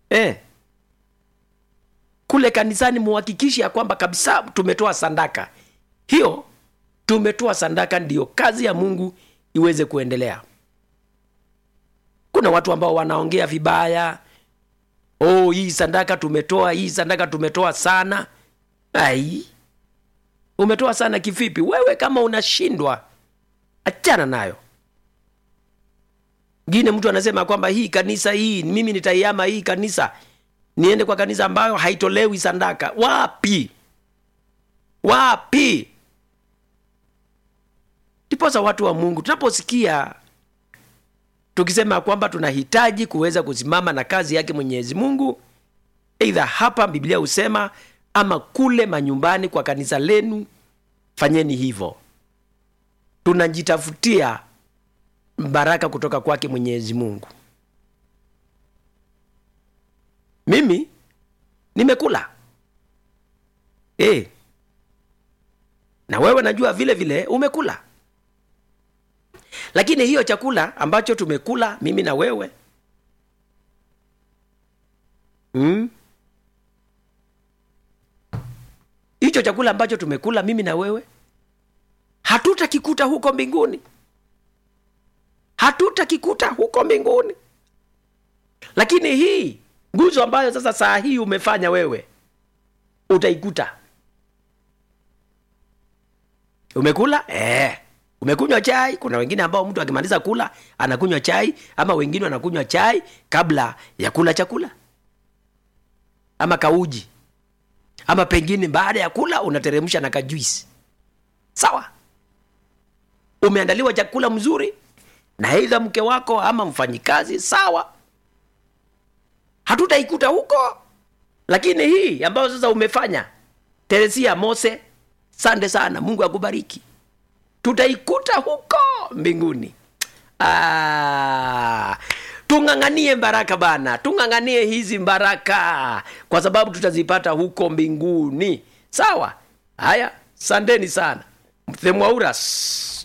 eh. kule kanisani muhakikishe ya kwamba kabisa tumetoa sandaka hiyo tumetoa sandaka ndiyo kazi ya mungu iweze kuendelea kuna watu ambao wanaongea vibaya oh hii sandaka tumetoa hii sandaka tumetoa sana ai umetoa sana kivipi wewe kama unashindwa achana nayo ngine mtu anasema kwamba hii kanisa hii mimi nitaiama hii kanisa niende kwa kanisa ambayo haitolewi sandaka wapi wapi ndiposa watu wa mungu tunaposikia tukisema kwamba tunahitaji kuweza kusimama na kazi yake mwenyezi mungu eidha hapa biblia husema ama kule manyumbani kwa kanisa lenu fanyeni hivyo tunajitafutia baraka kutoka kwake mwenyezi mungu mimi nimekula e. na wewe najua vile vile umekula lakini hiyo chakula ambacho tumekula mimi na wewe mm? hicho chakula ambacho tumekula mimi na wewe hatutakikuta huko mbinguni hatutakikuta huko mbinguni lakini hii nguzo ambayo sasa saa hii umefanya wewe utaikuta umekula eh. umekunywa chai kuna wengine ambao mtu akimaliza kula anakunywa chai ama wengine wanakunywa chai kabla ya kula chakula ama kauji ama pengine baada ya kula unateremsha na kajuisi sawa umeandaliwa chakula mzuri na aidha mke wako ama mfanyikazi sawa hatutaikuta huko lakini hii ambayo sasa umefanya teresia mose sande sana mungu akubariki tutaikuta huko mbinguni ah, tung'ang'anie baraka bana tung'ang'anie hizi baraka kwa sababu tutazipata huko mbinguni sawa haya sandeni sana themwauras